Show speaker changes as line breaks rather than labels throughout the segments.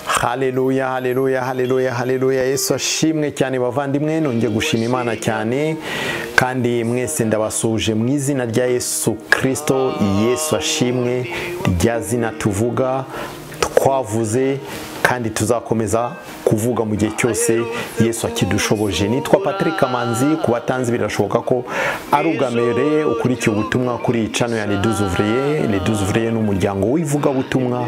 haleluya haleluya haleluya haleluya yesu ashimwe cyane bavandimwe nongeye gushima imana cyane kandi mwese ndabasuje mu izina rya yesu kirisito yesu ashimwe rya zina tuvuga twavuze kandi tuzakomeza kuvuga mu gihe cyose yesu akidushoboje nitwa patrick kamanzi ku batanzi birashoboka ko ari ubwa mbere ukurikiye ubutumwa kuri cano ya leduzuvuriye leduzuvuriye ni umuryango w'ivugabutumwa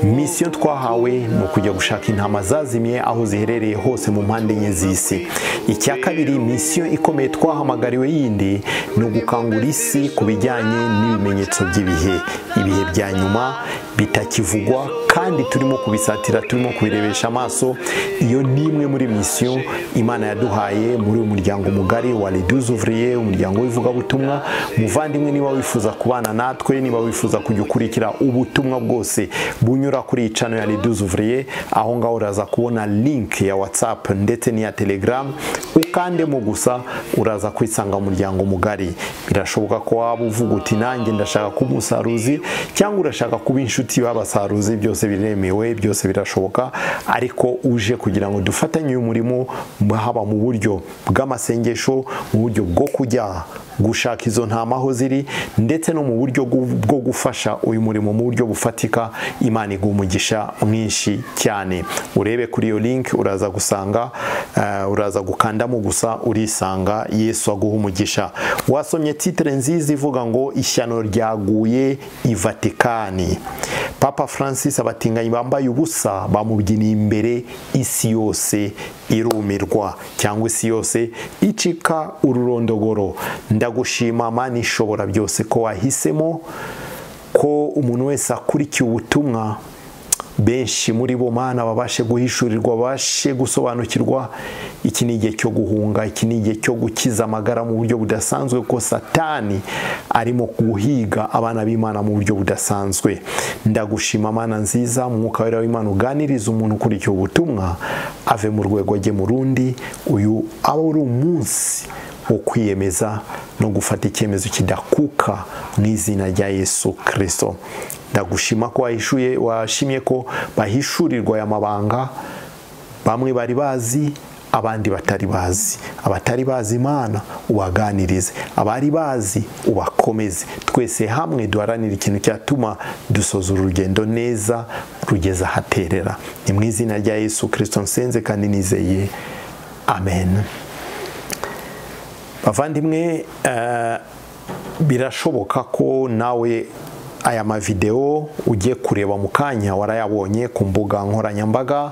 misiyo twahawe ni ukujya gushaka intama zazimye aho ziherereye hose mu mpande enye z'isi icya kabiri misiyo ikomeye twahamagariwe yindi ni ugukangura isi ku bijyanye n'ibimenyetso by'ibihe ibihe bya nyuma bitakivugwa kandi turimo kubisatira turimo kubirebesha amaso iyo ni imwe muri misiyo imana yaduhaye muri uyu muryango mugari wa reduzuvuriye umuryango w'ivugabutumwa muvandimwe niba wifuza kubana natwe niba wifuza kujya ukurikira ubutumwa bwose bunyura kuri iyi cano ya reduzuvuriye aho ngaho uraza kubona link ya whatsapp ndetse n'iya telegram ukandemo gusa uraza kwisanga umuryango mugari birashoboka ko waba uvuga uti nanjye ndashaka kuba umusaruzi cyangwa urashaka kuba inshuti y'abasaruzi byose biremewe byose birashoboka ariko uje kugira ngo dufatanye uyu murimo haba mu buryo bw'amasengesho mu buryo bwo kujya gushaka izo ntama aho ziri ndetse no mu buryo bwo gufasha uyu murimo mu buryo bufatika imana iguha umugisha mwinshi cyane urebe kuri iyo link uraza gusanga uh, uraza gukandamo gusa urisanga yesu aguha umugisha wasomye titire nziza ivuga ngo ishyano ryaguye i vatikani papa francis abatinganyi bambaye ubusa bamubyiniye imbere isi yose irumirwa cyangwa isi yose icika ururondogoro ndagushima mani ishobora byose ko wahisemo ko umuntu wese akurikiye ubutumwa benshi muri bo mana babashe guhishurirwa babashe gusobanukirwa iki ni igihe cyo guhunga iki ni igihe cyo gukiza amagara mu buryo budasanzwe kuko satani arimo guhiga abana b'imana mu buryo budasanzwe ndagushima mana nziza umwuka wera w'imana uganiriza umuntu ukurikiye ubutumwa ave mu rwego ajye mu rundi uyu aba ari umunsi wo kwiyemeza no gufata icyemezo kidakuka mu izina rya yesu kirisito ndagushima ko wahishuye washimye ko bahishurirwa aya mabanga bamwe bari bazi abandi batari bazi abatari bazi imana ubaganirize abari bazi ubakomeze twese hamwe duharanira ikintu cyatuma dusoza urugendo neza rugeza ahaterera ni mu izina rya yesu kirisito nsenze kandi nizeye amen bavandimwe birashoboka ko nawe aya mavidewo ugiye kureba mu kanya warayabonye ku mbuga nkoranyambaga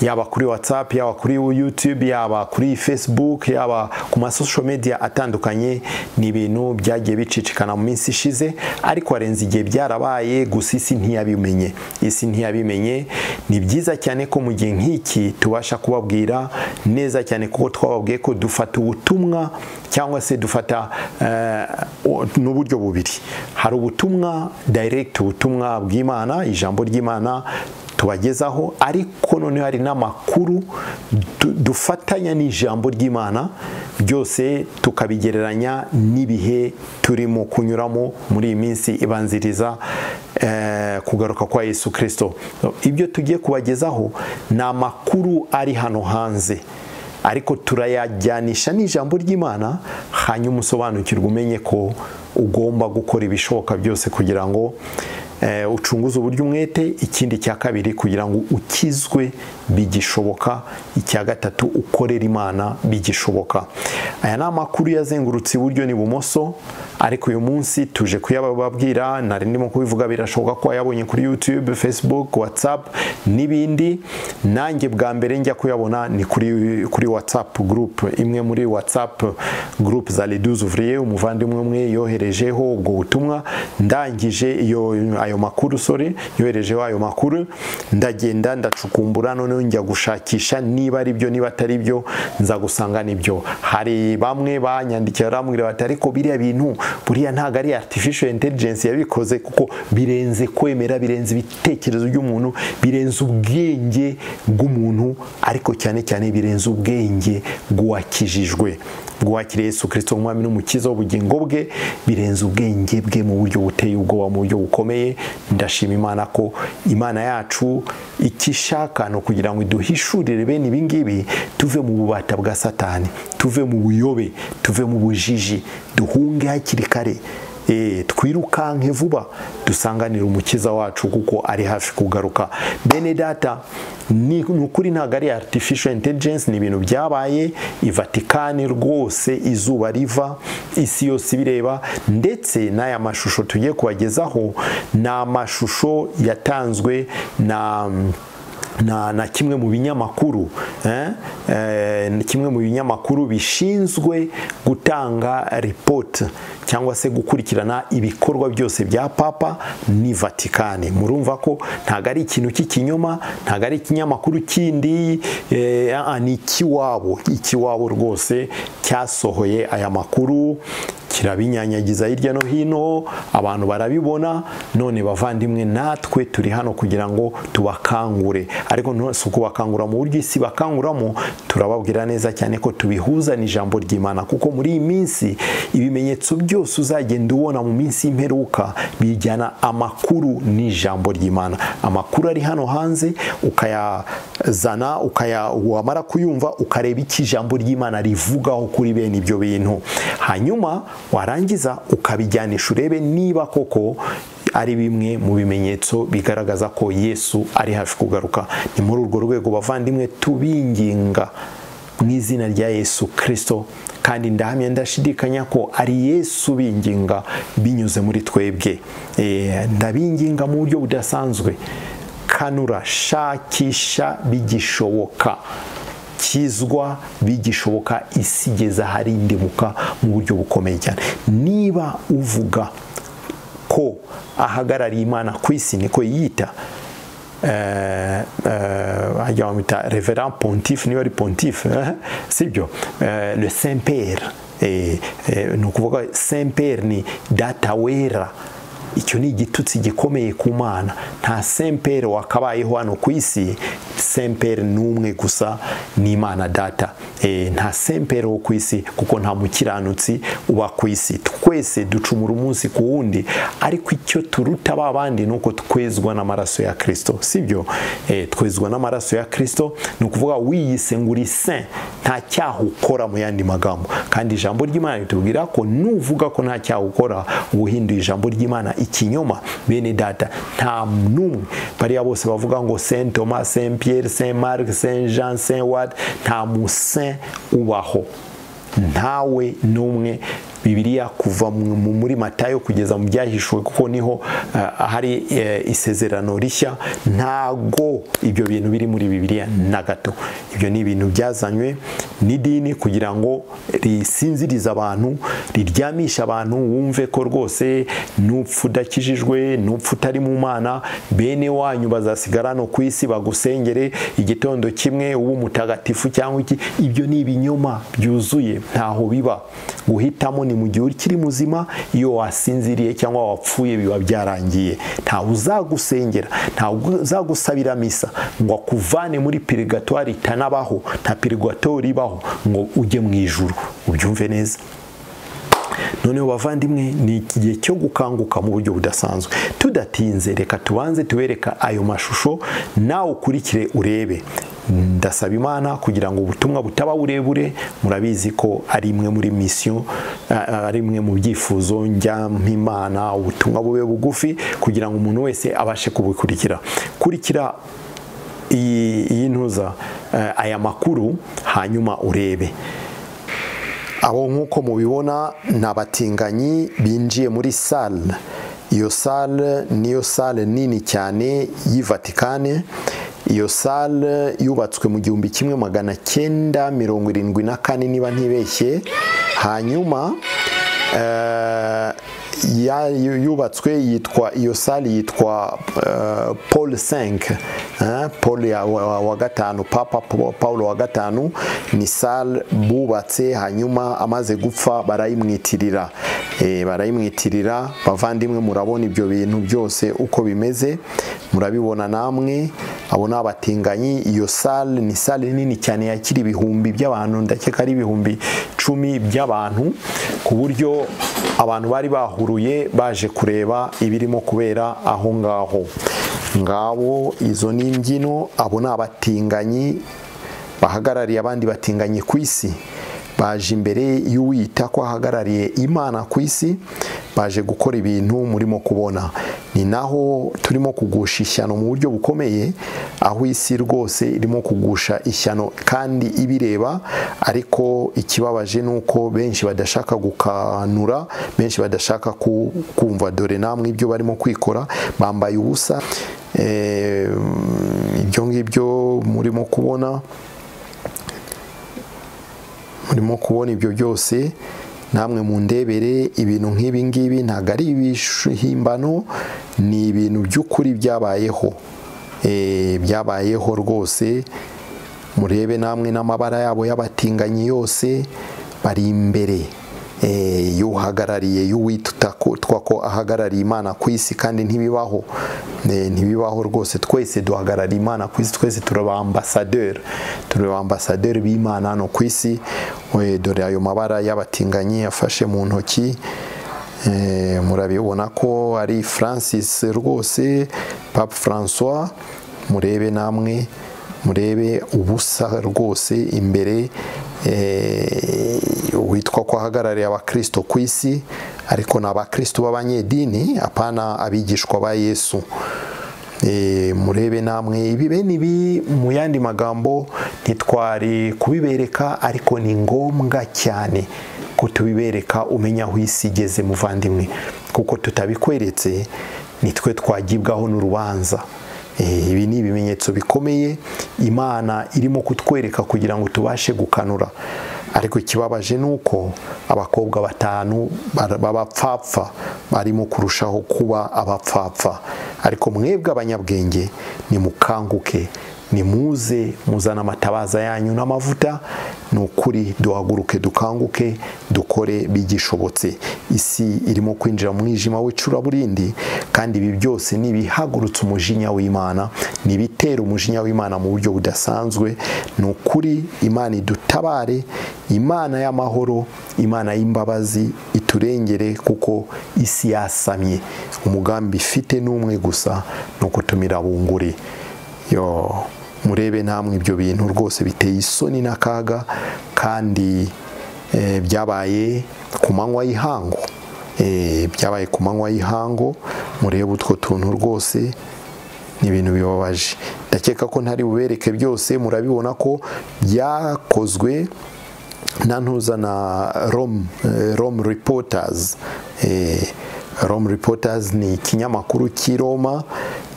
yaba kuri whatsapp yaba kuri youtube yaba kuri facebook yaba ku masosho media atandukanye ni ibintu byagiye bicicikana mu minsi ishize ariko harenze igihe byarabaye gusa isi ntiyabimenye isi ntiyabimenye ni byiza cyane ko mu gihe nk'iki tubasha kubabwira neza cyane kuko twababwiye ko dufata ubutumwa cyangwa se dufata uh, n'uburyo bubiri hari ubutumwa direct ubutumwa bw'imana ijambo ry'imana tubagezaho ariko noneho hari n'amakuru dufatanya n'ijambo ry'imana byose tukabigereranya n'ibihe turimo kunyuramo muri iyi minsi ibanziriza kugaruka kwa yesu kirisito ibyo tugiye kubagezaho ni amakuru ari hano hanze ariko turayajyanisha n'ijambo ry'imana hanyuma usobanukirwa umenye ko ugomba gukora ibishoboka byose kugira ngo ucunguze uburyo umwete ikindi cya kabiri kugira ngo ukizwe bigishoboka icya gatatu ukorera imana bigishoboka aya ni amakuru yazengurutse iburyo n'ibumoso ariko uyu munsi tuje kuyababwira nari ndimo kubivuga birashoboka ko wayabonye kuri youtube facebook whatsapp n'ibindi nanjye bwa mbere njya kuyabona ni kuri, kuri whatsapp group imwe muri whatsapp group za leduzuvrier umuvandimwe umwe yoherejeho ubwo butumwa ndangije iyo ayo makuru sore yoherejeho ayo makuru ndagenda ndacukumbura none njya gushakisha niba ari byo niba atari byo nza gusanga nibyo hari bamwe banyandikiye barambwira bati ariko biriya bintu buriya ntabwo ari artificial intelligence yabikoze kuko birenze kwemera birenze ibitekerezo by'umuntu birenze ubwenge bw'umuntu ariko cyane cyane birenze ubwenge bw'uwakijijwe bwakiriye Yesu Kristo umwami n'umukiza w'ubugingo bwe birenze ubwenge bwe mu buryo buteye ubwoba mu buryo bukomeye ndashima imana ko imana yacu icyo ishaka ni ukugira ngo iduhishurire bene ibi ngibi tuve mu bubata bwa satani tuve mu buyobe tuve mu bujiji duhunge hakiri kare Eh, twirukanke vuba dusanganire umukiza wacu kuko ari hafi kugaruka bene data ni ukuri ntabwo ari artificial intelligence ni ibintu byabaye i vatikani rwose izuba riva isi yose ibireba ndetse n'aya mashusho tugiye kubagezaho ni amashusho yatanzwe na na, na kimwe mu binyamakuru eh? eh, kimwe mu binyamakuru bishinzwe gutanga report cyangwa se gukurikirana ibikorwa byose bya papa ni vatikani murumva ko ntabwo ari ikintu cy'ikinyoma ntabwo ari ikinyamakuru kindi eh, ni ikiwabo ikiwabo rwose cyasohoye aya makuru kirabinyanyagiza hirya no hino abantu barabibona none bavandimwe natwe turi hano kugira ngo tubakangure ariko si ukubakangura mu buryo isi bakanguramo turababwira neza cyane ko tubihuza n'ijambo ry'imana kuko muri iyi minsi ibimenyetso byose uzagenda ubona mu minsi y'imperuka bijyana amakuru n'ijambo ry'imana amakuru ari hano hanze ukayazana ukaya wamara kuyumva ukareba icyo ijambo ry'imana rivugaho kuri bene ibyo bintu hanyuma warangiza ukabijyanisha urebe niba koko ari bimwe mu bimenyetso bigaragaza ko yesu ari hafi kugaruka ni muri urwo rwego bavandimwe tubinginga mu izina rya yesu kirisito kandi ndahamya ndashidikanya ko ari yesu binginga binyuze muri twebwe ndabinginga mu buryo budasanzwe kanura shakisha bigishoboka kizwa bigishoboka isigeza harindimuka mu buryo bukomeye cyane niba uvuga ko ahagarariye imana ku isi niko yiyita hajya bamwita reveran pontife niba ari pontife sibyo le saint pere ni ukuvuga saint pere ni data wera icyo ni igitutsi gikomeye ku mana nta sempere wakabayeho hano ku isi sempere ni umwe gusa ni imana data nta sempere wo ku isi kuko nta mukiranutsi uba ku isi twese ducumura umunsi ku wundi ariko icyo turuta ba bandi ni uko twezwa n'amaraso ya kirisito sibyo twezwa n'amaraso ya kirisito ni ukuvuga wiyise ngo uri se nta cyaha ukora mu yandi magambo kandi ijambo ry'imana ritubwira ko nuvuga ko nta cyaha ukora uba uhinduye ijambo ry'imana ikinyoma bene data nta n'umwe bariya bose bavuga ngo saint thomas saint pierre saint marc saint jean saint wad nta musaint ubaho ntawe n'umwe bibiliya kuva muri matayo kugeza mu byahishuwe kuko niho hari isezerano rishya ntago ibyo bintu biri muri bibiliya na gato ibyo ni ibintu byazanywe n'idini kugira ngo risinzirize abantu riryamisha abantu wumve ko rwose n'upfu udakijijwe n'upfu utari mu mana bene wanyu bazasigara no ku isi bagusengere igitondo kimwe uba umutagatifu cyangwa iki ibyo ni ibinyoma byuzuye ntaho biba guhitamo ni mu gihe ukiri muzima iyo wasinziriye cyangwa wapfuye biba byarangiye ntawe uzagusengera ntawe uzagusabira misa ngo akuvane muri pirigatwari itanabaho nta pirigatwari ibaho ngo ujye mu ijuru ubyumve neza noneho bavandimwe ni igihe cyo gukanguka mu buryo budasanzwe tudatinze reka tubanze tubereka ayo mashusho nawe ukurikire urebe ndasaba imana kugira ngo ubutumwa butaba burebure murabizi ko ari imwe muri misiyo ari imwe mu byifuzo njyampimana ubutumwa bube bugufi kugira ngo umuntu wese abashe kubukurikira kurikira iyi ntuza aya makuru hanyuma urebe abo nk'uko mubibona ni abatinganyi binjiye muri sale iyo sale niyo sale nini cyane y'ivatikane iyo sale yubatswe mu gihumbi kimwe magana cyenda mirongo irindwi na kane niba ntibeshye hanyuma ya- yu- yubatswe yitwa iyo sale yitwa eh, paul 5 eh, paul ya- wa- wa- wa gatanu papa Pa- paul wa gatanu ni sale bubatse hanyuma amaze gupfa barayimwitirira Eh, barayimwitirira bavandimwe murabona ibyo bintu byose uko bimeze murabibona namwe abo ni abatinganyi iyo sale ni sale nini cyane yakira ibihumbi by'abantu ndakeka ari ibihumbi cumi by'abantu ku buryo abantu bari bahuruye baje kureba ibirimo kubera aho ngaho ngabo izo ni imbyino abo ni abatinganyi bahagarariye abandi batinganyi ku isi baje imbere y'uwita ko ahagarariye imana ku isi baje gukora ibintu murimo kubona ni naho turimo kugusha ishyano mu buryo bukomeye aho isi rwose irimo kugusha ishyano kandi ibireba ariko ikibabaje ni uko benshi badashaka gukanura benshi badashaka ku- kumva dore namwe ibyo barimo kwikora bambaye ubusa Eh, ibyo ngibyo murimo kubona murimo kubona ibyo byose namwe mundebere ibintu nk'ibi ngibi ntabwo ari ibihimbano ni ibintu by'ukuri byabayeho Eh, byabayeho rwose murebe namwe n'amabara yabo y'abatinganyi yose bari imbere Eh, y'uhagarariye y'uwita utwa ko ahagarariye imana ku isi kandi ntibibaho Eh, ntibibaho rwose twese duhagarariye imana ku isi twese turi ba ambasaderi turi ba ambasaderi b'imana hano ku isi Eh, dore ayo mabara y'abatinganyi yafashe mu ntoki Eh, murabibona ko ari francis rwose pape francois murebe namwe murebe ubusa rwose imbere eh, witwa ko ahagarariye abakristo ku isi ariko ni abakristo b'abanyedini apana abigishwa ba yesu Eh, murebe namwe ibi bene ibi mu yandi magambo ntitwari kubibereka ariko ni ngombwa cyane ko tubibereka umenya aho isi igeze muvandimwe kuko tutabikweretse nitwe twagibwaho n'urubanza Eh, ibi ni ibimenyetso bikomeye imana irimo kutwereka kugira ngo tubashe gukanura ariko ikibabaje ni uko abakobwa batanu bar- b'abapfapfa barimo kurushaho kuba abapfapfa ariko mwebwe abanyabwenge nimukanguke nimuze muzana amatabaza yanyu n'amavuta ni ukuri duhaguruke dukanguke dukore bigishobotse isi irimo kwinjira mu mwijima w'icuraburindi kandi ibi byose ni ibihagurutsa umujinya w'imana ni ibitera umujinya w'imana mu buryo budasanzwe ni ukuri imana idutabare imana y'amahoro imana y'imbabazi iturengere kuko isi yasamye umugambi ifite n'umwe gusa ni ukutumira bunguri yo murebe namwe ibyo bintu rwose biteye isoni n'akaga kandi eh, byabaye ku manywa y'ihangu Eh, byabaye ku manywa y'ihangu murebe utwo tuntu rwose ni ibintu bibabaje ndakeka ko ntari bubereke byose murabibona ko byakozwe na ntuza na rom eh, rom reporters Eh, rom reporters ni ikinyamakuru cy'i roma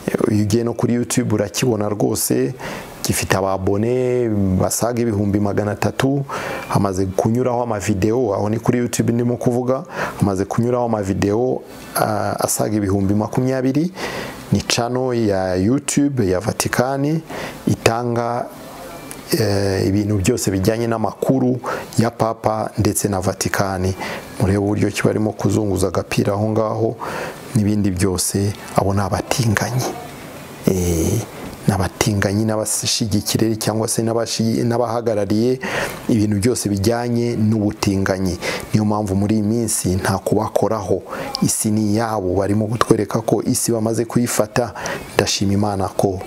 Eh, iyo ugiye no kuri youtube urakibona rwose gifite ababone basaga ibihumbi magana atatu hamaze kunyuraho amavidewo aho ni kuri youtube ndimo kuvuga hamaze kunyuraho amavidewo ah, asaga ibihumbi makumyabiri ni cano ya youtube ya vatikani itanga eh, ibintu byose bijyanye n'amakuru ya papa ndetse na vatikani murebe uburyo ki barimo kuzunguza agapira aho ngaho n'ibindi byose abo ni abatinganyi Eh, ni abatinganyi n'abashigikire cyangwa se n'abashi- n'abahagarariye ibintu byose bijyanye n'ubutinganyi niyo mpamvu muri iyi minsi nta kubakoraho isi ni iyabo barimo kutwereka ko isi bamaze kuyifata ndashima imana ko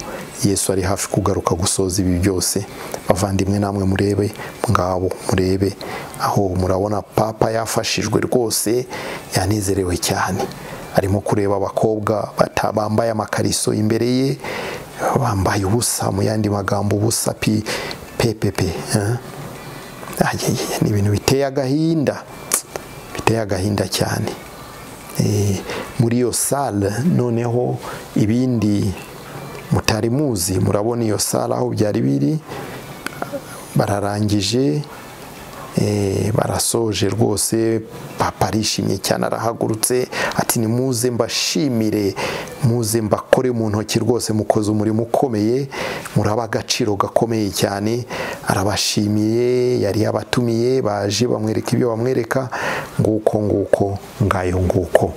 yesu ari hafi kugaruka gusoza ibi byose bavandimwe namwe murebe ngabo murebe aho murabona papa yafashijwe rwose yanezerewe cyane arimo kureba abakobwa bata- bambaye amakariso imbere ye bambaye ubusa mu yandi magambo ubusa pi pepepe eh? Ayeye, ni ibintu biteye agahinda biteye agahinda cyane Eh, muri iyo sale noneho ibindi mutari muzi murabona iyo sale aho byari biri bararangije Eh, barasoje rwose papa arishimye cyane arahagurutse ati ni muze mbashimire muze mbakore mu ntoki rwose mukoze umurimo ukomeye muraba agaciro gakomeye cyane arabashimiye yari yabatumiye baje bamwereka ibyo bamwereka nguko nguko ngayo nguko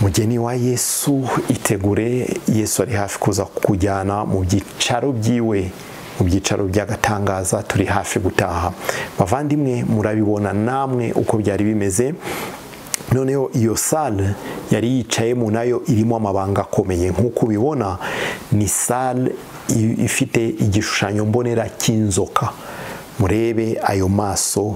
mugeni wa yesu itegure yesu ari hafi kuza kujyana mu byicaro byiwe mu byicaro by'agatangaza turi hafi gutaha bavandimwe murabibona namwe uko byari bimeze noneho iyo sale yari yicayemo nayo irimo amabanga akomeye nk'uko ubibona ni sale ifite igishushanyo mbonera cy'inzoka murebe ayo maso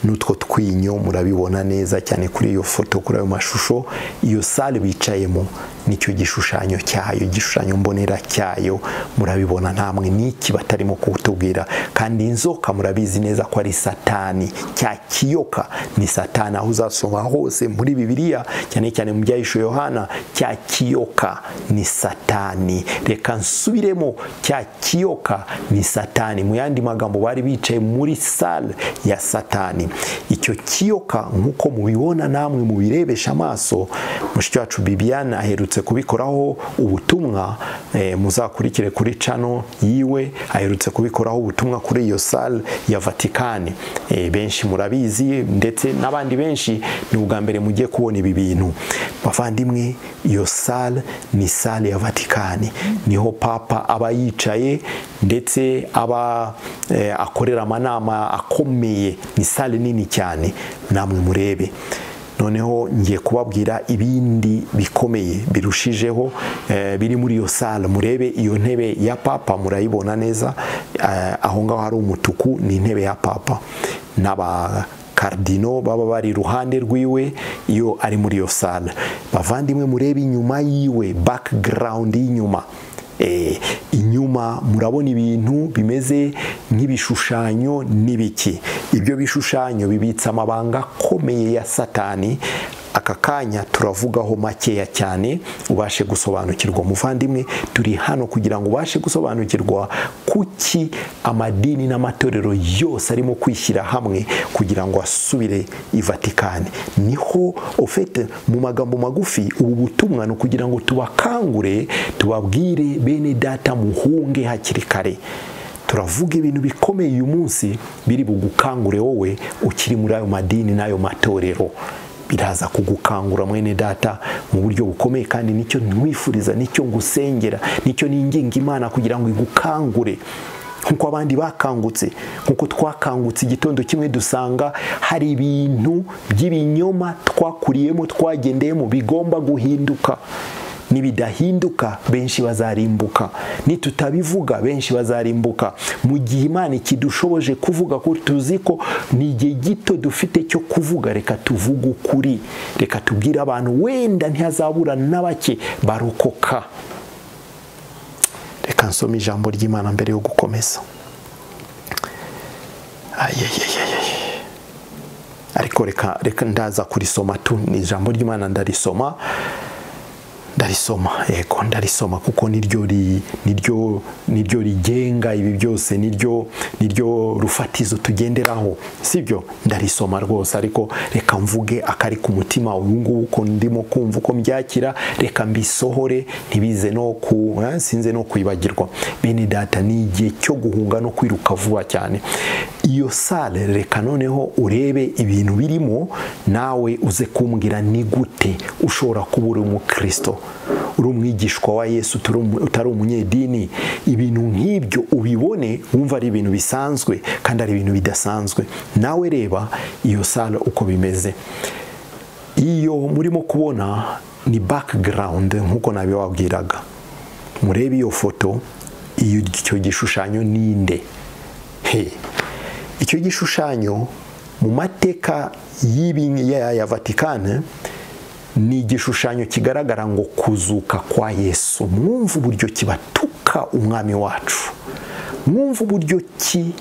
n'utwo twinyo murabibona neza cyane kuri iyo foto kuri ayo mashusho iyo sale bicayemo nicyo gishushanyo cyayo igishushanyo mbonera cyayo murabibona namwe n'iki batarimo kutubwira kandi inzoka murabizi neza ko ari satani cya kiyoka ni satani aho uzasoma hose muri bibiliya cyane cyane mu byahisho yohana cya kiyoka ni satani reka nsubiremo cya kiyoka ni satani mu yandi magambo bari bicaye muri sale ya satani icyo kiyoka nk'uko mubibona namwe mubirebesha amaso mushiki wacu bibiyana aherutse kubikoraho ubutumwa muzakurikire kuri cano yiwe aherutse kubikoraho ubutumwa kuri iyo sale ya vatikani benshi murabizi ndetse n'abandi benshi ni ubwa mbere mugiye kubona ibi bintu bavandimwe iyo sale ni sale ya vatikani niho papa aba yicaye ndetse aba akorera amanama akomeye ni sale nini cyane namwe murebe noneho ngiye kubabwira ibindi bikomeye birushijeho biri muri iyo sale murebe iyo ntebe ya papa murayibona neza aho ngaho hari umutuku ni intebe ya papa n'abakardino baba bari iruhande rwiwe iyo ari muri iyo sale bavandimwe murebe inyuma yiwe background y'inyuma inyuma murabona ibintu bimeze nk'ibishushanyo n'ibiki ibyo bishushanyo bibitse amabanga akomeye ya satani aka kanya turavugaho makeya cyane ubashe gusobanukirwa muvandimwe turi hano kugira ngo ubashe gusobanukirwa kuki amadini n'amatorero yose arimo kwishyira hamwe kugira ngo asubire i vatikani niho ufite mu magambo magufi ubu butumwa ni ukugira ngo tubakangure tubabwire bene data muhunge hakiri kare turavuga ibintu bikomeye uyu munsi biri bugukangure wowe ukiri muri ayo madini n'ayo matorero biraza kugukangura mwene data mu buryo bukomeye kandi nicyo ntiwifuriza nicyo ngusengera nicyo ninginga imana kugira ngo igukangure nk'uko abandi bakangutse nk'uko twakangutse igitondo kimwe dusanga hari ibintu by'ibinyoma twakuriyemo twagendeyemo bigomba guhinduka nibidahinduka benshi bazarimbuka nitutabivuga benshi bazarimbuka mu gihe imana ikidushoboje kuvuga ko tuzi ko ni igihe gito dufite cyo kuvuga reka tuvuge ukuri reka tubwire abantu wenda ntihazabura na bake barokoka reka nsome ijambo ry'imana mbere yo gukomeza ariko reka ndaza kurisoma tu ni ijambo ry'imana ndarisoma ndarisoma yego ndarisoma kuko niryo niryo niryo rigenga ibi byose niryo niryo rufatizo tugenderaho sibyo ndarisoma rwose ariko reka mvuge akari ku mutima ubu ngubu uko ndimo kumva uko mbyakira reka mbisohore ntibize no ku sinze no kwibagirwa bene data ni igihe cyo guhunga no kwiruka vuba cyane iyo sale reka noneho urebe ibintu birimo nawe uze kumbwira ni gute ushobora kuba uri umukristo uri umwigishwa wa yesu utari umunyedini ibintu nk'ibyo ubibone wumva ari ibintu bisanzwe kandi ari ibintu bidasanzwe nawe reba iyo sale uko bimeze iyo murimo kubona ni background nk'uko nabibabwiraga murebe iyo foto icyo gishushanyo ninde he icyo gishushanyo mu mateka ya vatikani ni igishushanyo kigaragara ngo kuzuka kwa yesu mwumva uburyo kibatuka umwami wacu mwumva uburyo ki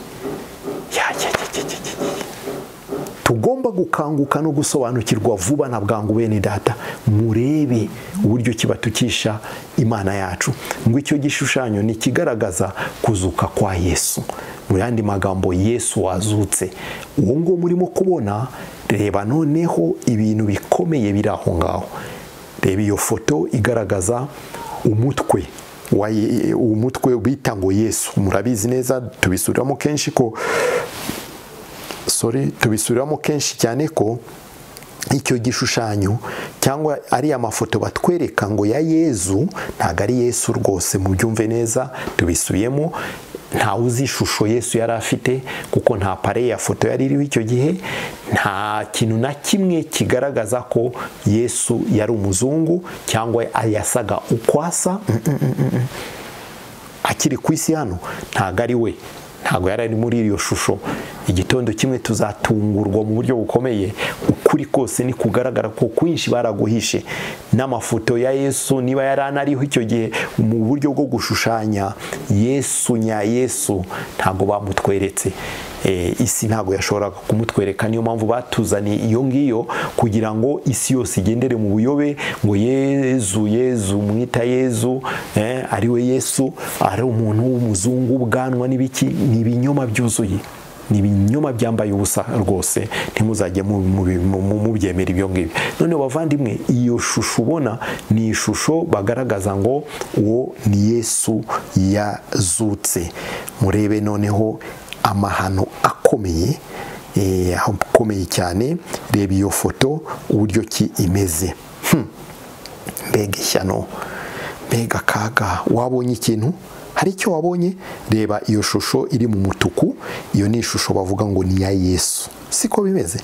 tugomba gukanguka no gusobanukirwa vuba na bwangu bene data murebe uburyo kibatukisha imana yacu ngo icyo gishushanyo ni ikigaragaza kuzuka kwa yesu mu yandi magambo yesu wazutse uwo nguwo murimo kubona reba noneho ibintu bikomeye biri aho ngaho reba iyo foto igaragaza umutwe uwo mutwe bita ngo yesu murabizi neza tubisuriramo kenshi ko sorry tubisuriramo kenshi cyane ko icyo gishushanyo cyangwa ari amafoto batwereka ngo ya yezu ntabwo ari yesu rwose mubyumve neza tubisubiyemo nta uzi ishusho yesu yari afite kuko nta pare ya foto yari iriho icyo gihe nta kintu na kimwe kigaragaza ko yesu yari umuzungu cyangwa yasaga uko asa akiri ku isi hano ntabwo ari we ntabwo yari ari muri iyo shusho igitondo kimwe tuzatungurwa mu buryo bukomeye ukuri kose ni kugaragara ko kwinshi baraguhishe n'amafoto ya yesu niba yari anariho icyo gihe mu buryo bwo gushushanya yesu nya yesu ntabwo bamutweretse isi ntabwo yashoboraga kumutwereka niyo mpamvu batuzaniye iyo ngiyo kugira ngo isi yose igendere mu buyobe ngo yezu yezu mwita yezu ari we yesu ari umuntu w'umuzungu ubwanwa n'ibiki ni ibinyoma byuzuye ni ibinyoma byambaye ubusa rwose ntimuzajye mubyemera ibyo ngibyo none bavandimwe iyo shusho ubona ni ishusho bagaragaza ngo uwo ni yesu yazutse murebe noneho amahano akomeye akomeye cyane reba iyo foto uburyo ki imeze mbega ishyano mbega akaga wabonye ikintu hari icyo wabonye reba iyo shusho iri mu mutuku iyo ni ishusho bavuga ngo ni iya yesu siko bimeze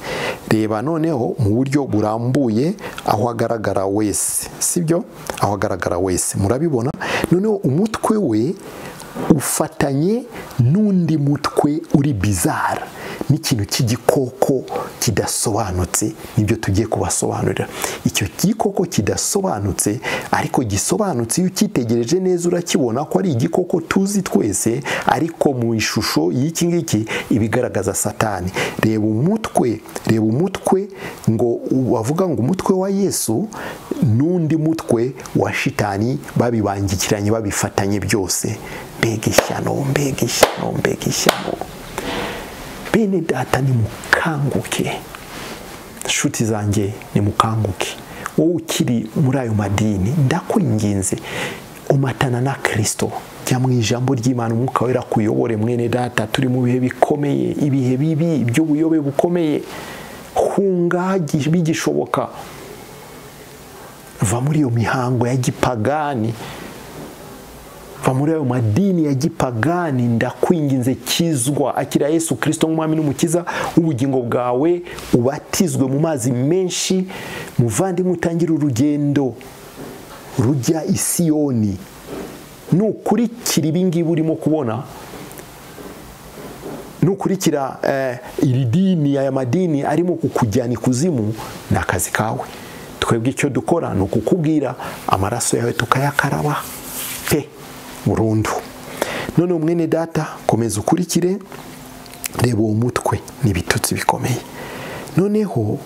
reba noneho mu buryo burambuye aho agaragara wese sibyo aho agaragara wese murabibona noneho umutwe we ufatanye n'undi mutwe uri bizara n'ikintu cy'igikoko kidasobanutse nibyo tugiye kubasobanurira icyo gikoko kidasobanutse ariko gisobanutse iyo ucyitegereje neza urakibona ko ari igikoko tuzi twese ariko mu ishusho y'iki ngiki ibigaragaza satani reba umutwe reba umutwe ngo bavuga ngo umutwe wa yesu n'undi mutwe wa shitani babibangikiranye babifatanye byose mbega ishyano mbega ishyano mbega ishyano bene data nimukanguke inshuti zanjye nimukanguke wowe ukiri muri ayo madini ndakwinginze umatana na kirisito jya mu ijambo ry'imana umwuka wera kuyobore mwene data turi mu bihe bikomeye ibihe bibi by'ubuyobe bukomeye hunga bigishoboka va muri iyo mihango ya gipagani va muri ayo madini ya gipagani ndakwinginze kizwa akira yesu kirisito nk'umwami n'umukiza w'ubugingo bwawe ubatizwe mu mazi menshi muvandimwe utangire urugendo rujya isiyoni nukurikira ibi ngibi urimo kubona nukurikira iri dini aya madini arimo kukujyana ikuzimu ni akazi kawe twebwe icyo dukora ni ukukubwira amaraso yawe tukayakaraba pe burundu none umwene data komeza ukurikire reba uwo mutwe ni ibitutsi bikomeye noneho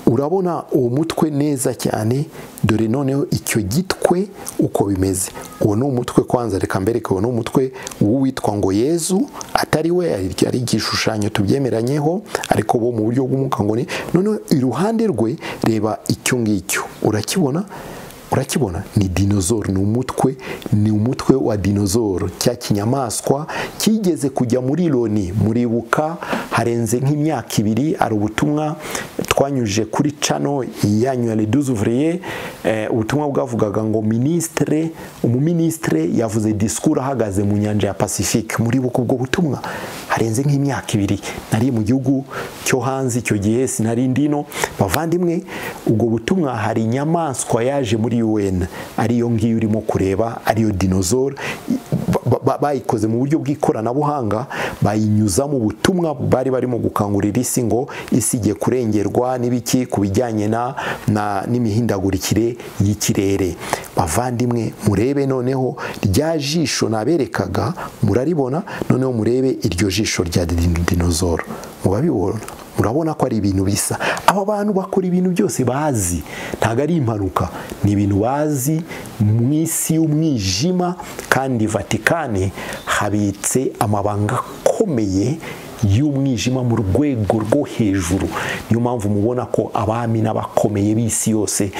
urabona uwo mutwe neza cyane dore noneho icyo gitwe uko bimeze uwo ni umutwe kwanza reka mbereke uwo ni umutwe w'uwitwa ngo yezu atari we ari igishushanyo tubyemeranyeho ariko bo mu buryo bw'umwuka ngo ni noneho iruhande rwe reba icyo ngicyo urakibona urakibona ni dinozoro ni umutwe ni umutwe wa dinozoro cya kinyamaswa kigeze kujya muri loni muribuka harenze nk'imyaka ibiri ari ubutumwa twanyujije kuri cano yanyu ya leduzuvuriye ubutumwa bwavugaga ngo minisitire umuminisitire yavuze disikuru ahagaze mu nyanja ya pacifique muribuka ubwo butumwa harenze nk'imyaka ibiri nari mu gihugu cyo hanze icyo gihe sinari ndino bavandimwe ubwo butumwa hari inyamaswa yaje muri UN ariyo ngiyo urimo kureba ariyo dinozoro bayikoze mu buryo bw'ikoranabuhanga bayinyuzamo ubutumwa bari barimo gukangurira isi ngo isi igiye kurengerwa n'ibiki ku bijyanye n'imihindagurikire y'ikirere bavandimwe murebe noneho rya jisho naberekaga muraribona noneho murebe iryo jisho rya dinozoro murabibona urabona ko ari ibintu bisa aba bantu bakora ibintu byose bazi ntabwo ari impanuka ni ibintu bazi mu isi y'umwijima kandi vatikani habitse amabanga ko ikomeye y'umwijima mu rwego rwo hejuru niyo mpamvu mubona ko abami n'abakomeye b'isi yose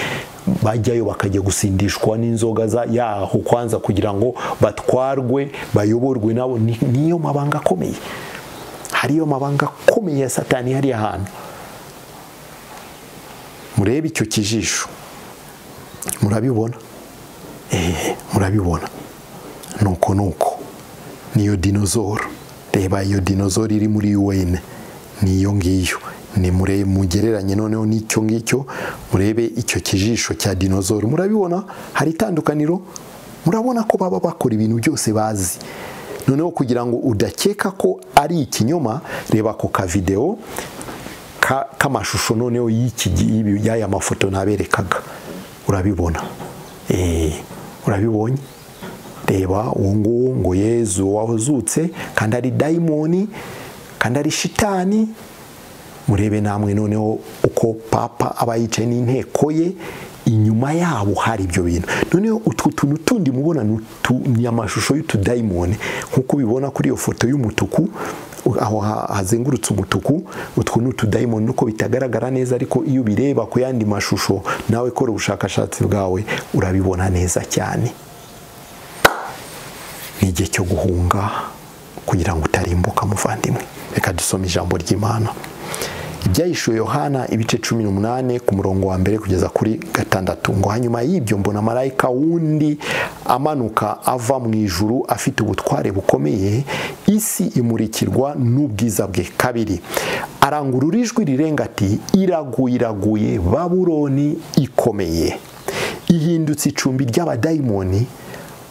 bajyayo bakajya gusindishwa n'inzoga za yaho kwanza kugira ngo batwarwe bayoborwe nabo Ni- niyo mabanga akomeye hariyo mabanga akomeye ya satani hariya hantu murebe icyo kijisho murabibona eee murabibona nuko nuko niyo dinozoro reba iyo dinozoro iri muri UN niyo ngiyo ni mure mugereranye noneho n'icyo ngicyo murebe icyo kijisho cya dinozoro murabibona hari itandukaniro murabona ko baba bakora ibintu byose bazi noneho kugira ngo udakeka ko ari ikinyoma reba ako kavidewo ka- k'amashusho noneho y'iki y'ibi- y'aya mafoto naberekaga urabibona Eh, urabibonye reba uwo nguwo ngo yezu wazutse kandi ari dayimoni kandi ari shitani murebe namwe noneho uko papa aba yicaye n'inteko ye inyuma yabo hari ibyo bintu noneho utwo tuntu tundi mubona ni utu- ni amashusho y'utudayimoni nk'uko ubibona kuri iyo foto y'umutuku aho ha- hazengurutse umutuku utwo ni utudayimoni nuko bitagaragara neza ariko iyo ubireba ku yandi mashusho nawe kora ubushakashatsi bwawe urabibona neza cyane ni igihe cyo guhunga kugira ngo utarimbuka muvandimwe reka dusome ijambo ry'imana ibyahishuwe yohana ibice cumi n'umunani ku murongo wa mbere kugeza kuri gatandatu ngo hanyuma y'ibyo mbona marayika wundi amanuka ava mu ijuru afite ubutware bukomeye isi imurikirwa n'ubwiza bwe kabiri arangurura ijwi rirenga ati iraguye iraguye baburoni ikomeye ihindutse icumbi ry'abadayimoni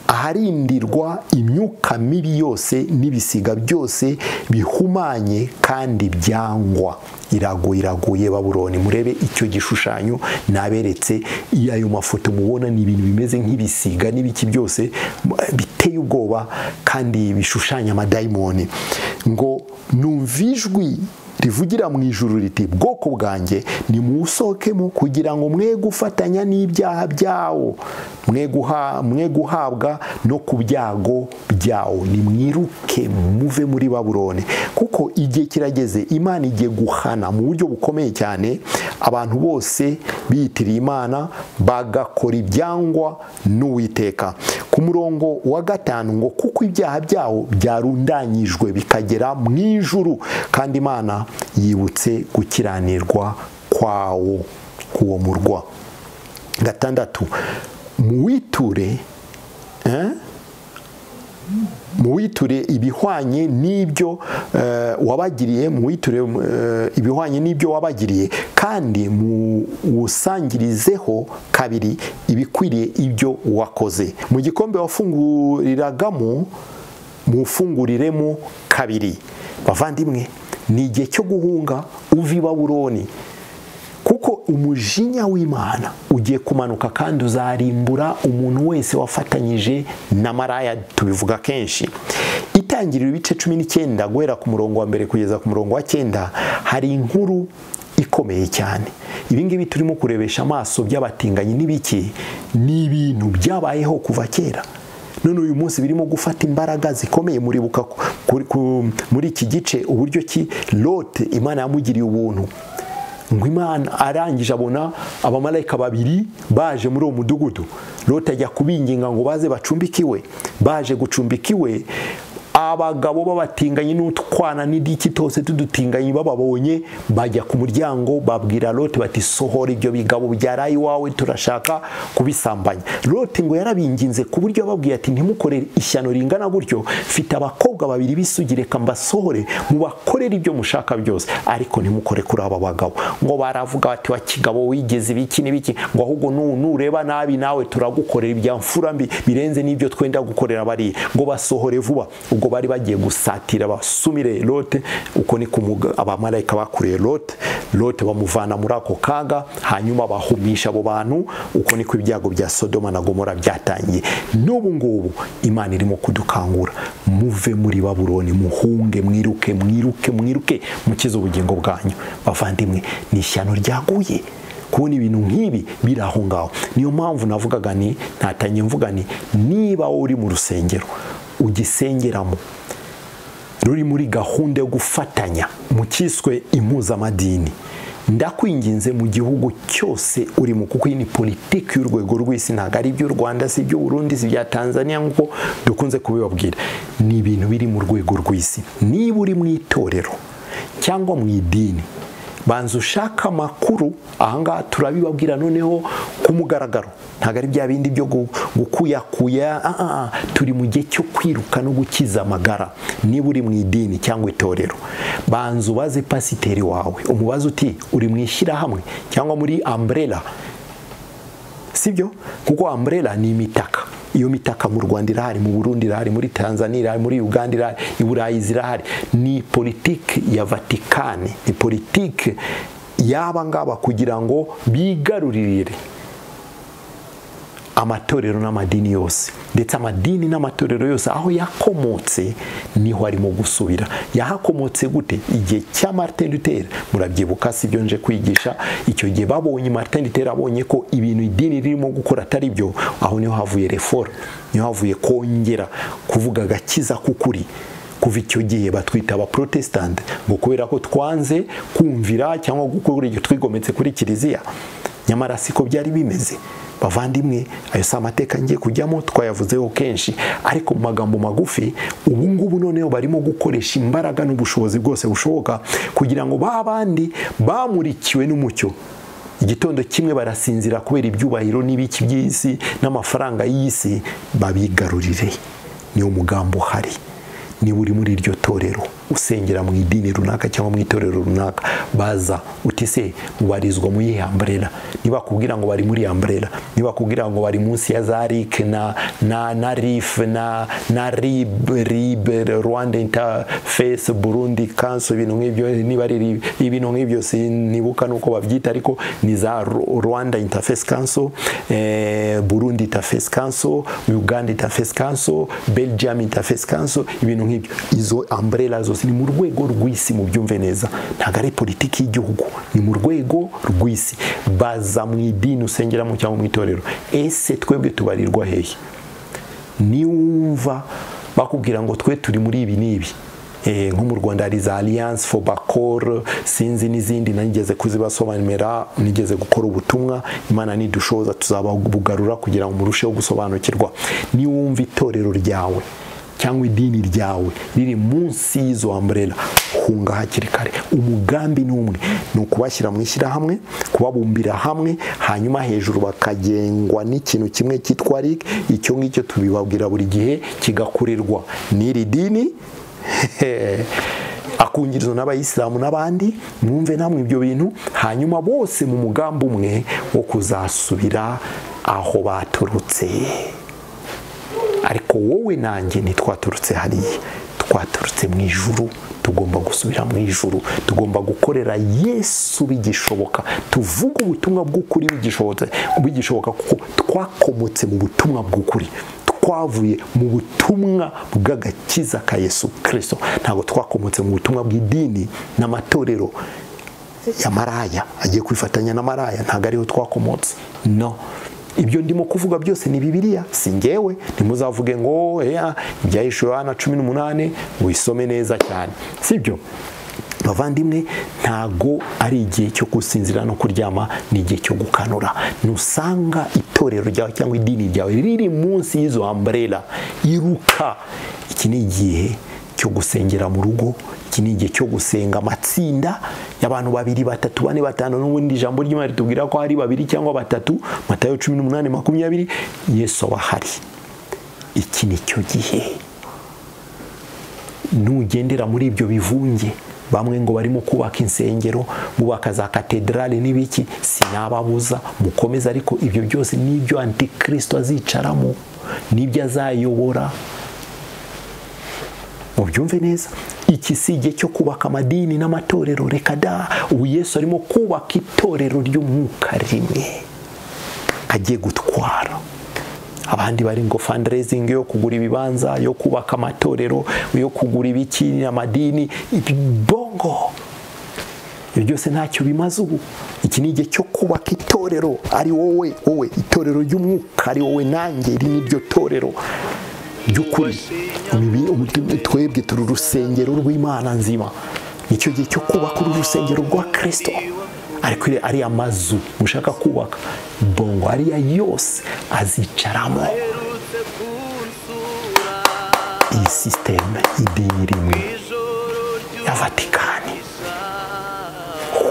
aharindirwa imyuka mibi yose n'ibisiga byose bihumanye kandi byangwa iraguye iraguye baburoni murebe icyo gishushanyo naberetse iyo ayo mafoto mubona ni ibintu bimeze nk'ibisiga n'ibiki byose m- biteye ubwoba kandi bishushanya amadayimoni ngo numvijwi rivugira mu ijuru riti bwoko bwanjye nimusohokemo kugira ngo mwe gufatanya n'ibyaha byawo mwe guha- mwe guhabwa no ku byago byawo nimwiruke muve muri baburone kuko igihe kirageze imana igiye guhana mu buryo bukomeye cyane abantu bose biyitiriye imana bagakora ibyangwa n'uwiteka ku murongo wa gatanu ngo kuko ibyaha byawo byarundanyijwe bikagera mu ijuru kandi imana yibutse gukiranirwa kwawo k'uwo murwa gatandatu muwiture eh? muwiture ibihwanye n'ibyo eh, wabagiriye muwiture eh, ibihwanye n'ibyo wabagiriye kandi muwusangirizeho kabiri ibikwiriye ibyo wakoze mu gikombe wafunguriragamo muwufunguriremo kabiri bavandimwe ni igihe cyo guhunga uva i baburoni kuko umujinya w'imana ugiye kumanuka kandi uzarimbura umuntu wese wafatanyije na maraya tubivuga kenshi itangirira ibice cumi n'icyenda guhera ku murongo wa mbere kugeza ku murongo wa cyenda hari inkuru ikomeye cyane ibi ngibi turimo kurebesha amaso by'abatinganyi n'ibiki ni ibintu byabayeho kuva kera none uyu munsi birimo gufata imbaraga zikomeye muribuka ku- ku- ku- muri iki gice uburyo ki lote imana yamugiriye ubuntu ngo imana arangije abona abamarayika babiri baje muri uwo mudugudu loti ajya kubinginga ngo baze bacumbikiwe baje gucumbikiwe abagabo b'abatinganyi n'utwana n'idiki tose tudutinganyi bababonye bajya ku muryango babwira loti bati sohora ibyo bigabo byaraye iwawe turashaka kubisambanya loti ngo yarabinginze ku buryo yababwiye ati ntimukore ishyano ringana gutyo mfite abakobwa babiri bisugire reka mbasohore mubakorere ibyo mushaka byose ariko ntimukore kuri aba bagabo ngo baravuga bati wa kigabo wigeze ibiki n'ibiki ngo ahubwo nu- nureba nabi nawe turagukorera ibya mfura mbi birenze n'ibyo twenda gukorera bariya ngo basohore vuba ubwo bari bagiye gusatira basumire lote uko ni ko umuga- abamarayika bakuriye lote lote bamuvana muri ako kaga hanyuma bahumisha abo bantu uko niko ibyago bya sodoma na gomora byatangiye n'ubu ngubu imana irimo kudukangura muve muri baburoni muhunge mwiruke mwiruke mwiruke mukize ubugingo bwanyu bavandimwe ni ishyano ryaguye kubona ibintu nk'ibi biri aho ngaho niyo mpamvu navugaga ni ntatanye mvuga ni niba wowe uri mu rusengero ugisengeramo ruri muri gahunda yo gufatanya mu cyiswe impuzamadini ndakwinginze mu gihugu cyose urimo kuko iyi ni politiki y'urwego rw'isi ntabwo ari iby'u rwanda si iby'u burundi si ibya tanzania nk'uko dukunze kubibabwira ni ibintu biri mu rwego rw'isi niba uri mu itorero cyangwa mu idini banza ushaka amakuru ahangaha turabibabwira noneho ku mugaragaro ntabwo ari bya bindi byo gukuyakuya turi mu gihe cyo kwiruka no gukiza amagara niba uri mu idini cyangwa itorero banza ubaze pasiteri wawe umubaze uti uri mu ishyirahamwe cyangwa muri amburera sibyo kuko amburera ni imitaka iyo mitaka mu rwanda irahari mu burundi irahari muri tanzania irahari muri uganda irahari i burayi zirahari ni politiki ya vatikani ni politiki y'aba ngaba kugira ngo bigarurire amatorero n'amadini yose ndetse amadini n'amatorero yose aho yakomotse niho arimo gusubira yahakomotse gute igihe cya Martin Luther murabyibuka si byo nje kwigisha icyo gihe babonye Martin Luther abonye ko ibintu idini ririmo gukora atari byo aho niho havuye reforme niho havuye kongera kuvuga agakiza k'ukuri kuva icyo gihe batwita abaprotestante ngo kubera ko twanze kumvira cyangwa gukora ibyo twigometse kuri kiliziya nyamara siko byari bimeze bavandimwe ayo si amateka ngiye kujyamo twayavuzeho kenshi ariko mu magambo magufi ubu ngubu noneho barimo gukoresha imbaraga n'ubushobozi bwose bushoboka kugira ngo ba bandi bamurikiwe n'umucyo igitondo kimwe barasinzira kubera ibyubahiro n'ibiki by'isi n'amafaranga y'isi babigarurire niwo mugambo uhari niba uri muri iryo torero usengera mu idini runaka cyangwa mu itorero runaka baza utise ubarizwa mu yihe amburera ntibakubwira ngo bari muri amburera ntibakubwira ngo bari munsi ya za rike na na na rif na na rib rib rwanda interface burundi kanso ibintu nk'ibyo niba ari ibintu nk'ibyo sinibuka nuko babyita ariko ni za rwanda interface kanso eh, burundi interface kanso uganda interface kanso belgium interface kanso ibintu nk'ibyo izo amburera zose ni mu rwego rw'isi mu byumve neza ntabwo ari politiki y'igihugu ni mu rwego rw'isi baza mu idini usengeramo cyangwa mu itorero ese twebwe tubarirwa hehe niwumva bakubwira ngo twe turi muri ibi n'ibi nko mu rwanda hari za alliance for bacor sinzi n'izindi nigeze kuzibasobanurira nigeze gukora ubutumwa imana nidushoboza tuzabugarura kugira ngo murusheho gusobanukirwa niwumva itorero ryawe cyangwa idini ryawe riri munsi y'izo amburera hunga hakiri kare umugambi ni umwe ni ukubashyira mu ishyirahamwe kubabumbira hamwe hanyuma hejuru bakagengwa n'ikintu kimwe cyitwa rig icyo ngicyo tubibabwira buri gihe kigakurirwa n'iri dini akungirizo n'abayisilamu n'abandi mwumve namwe ibyo bintu hanyuma bose mu mugambi umwe wo kuzasubira aho baturutse ariko wowe nanjye ntitwaturutse hariya twaturutse mu ijuru tugomba gusubira mu ijuru tugomba gukorera yesu bigishoboka tuvuge ubutumwa bw'ukuri bigishoboka kuko twakomotse mu butumwa bw'ukuri twavuye mu butumwa bw'agakiza ka yesu kirisito ntabwo twakomotse mu butumwa bw'idini n'amatorero ya maraya agiye kwifatanya na maraya ntabwo ariho twakomotse no ibyo ndimo kuvuga byose ni bibiliya si ngewe ntimuzavuge ngo ya ibyahishe yohana cumi n'umunani wisome neza cyane sibyo bavandimwe ntago ari igihe cyo gusinzira no kuryama ni igihe cyo gukanura nusanga itorero ryawe cyangwa idini ryawe riri munsi y'izo amburera iruka iki ni igihe cyo gusengera mu rugo iki ni igihe cyo gusenga amatsinda y'abantu babiri batatu bane batanu n'ubundi ijambo ry'imana ritubwira ko hari babiri cyangwa batatu matayo cumi n'umunani makumyabiri yesu aba ahari iki ni cyo gihe nugendera muri ibyo bivunge bamwe ngo barimo kubaka insengero bubaka za katedrale n'ibiki sinababuza mukomeze ariko ibyo byose n'ibyo antikirisito azicaramo n'ibyo azayobora mubyumve neza iki si igihe cyo kubaka amadini n'amatorero reka da ubu yesu arimo kubaka itorero ry'umwuka rimwe agiye gutwara abandi bari ngo fundraising yo kugura ibibanza yo kubaka amatorero yo kugura ibiki amadini ibongo ibyo byose ntacyo bimaze ubu iki ni igihe cyo kubaka itorero ari wowe wowe itorero ry'umwuka ari wowe nanjye iri ni ryo torero by'ukuri twebwe turi urusengero rw'imana nzima icyo gihe cyo kubaka uru rusengero rwa kirisito ariko ariya mazu ushaka kubaka bongo ariya yose azicaramo iyi sisiteme idini rimwe ya vatikani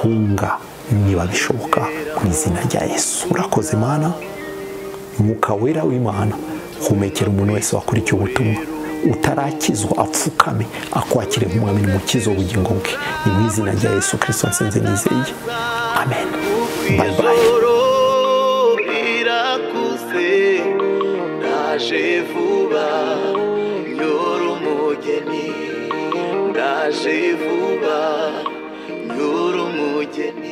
hunga niba bishoboka mu izina rya yesu urakoze mana umwuka wera w'imana humekera umuntu wese wakurikiye ubutumwa utarakizwa apfukame akwakire nk'umwami n'umukizo w'ubugingo bwe ni mu izina rya yesu kirisito nsenze nizeye amen bayi bayi
irakuze ndaje vuba yora umugeni ndaje vuba yora umugeni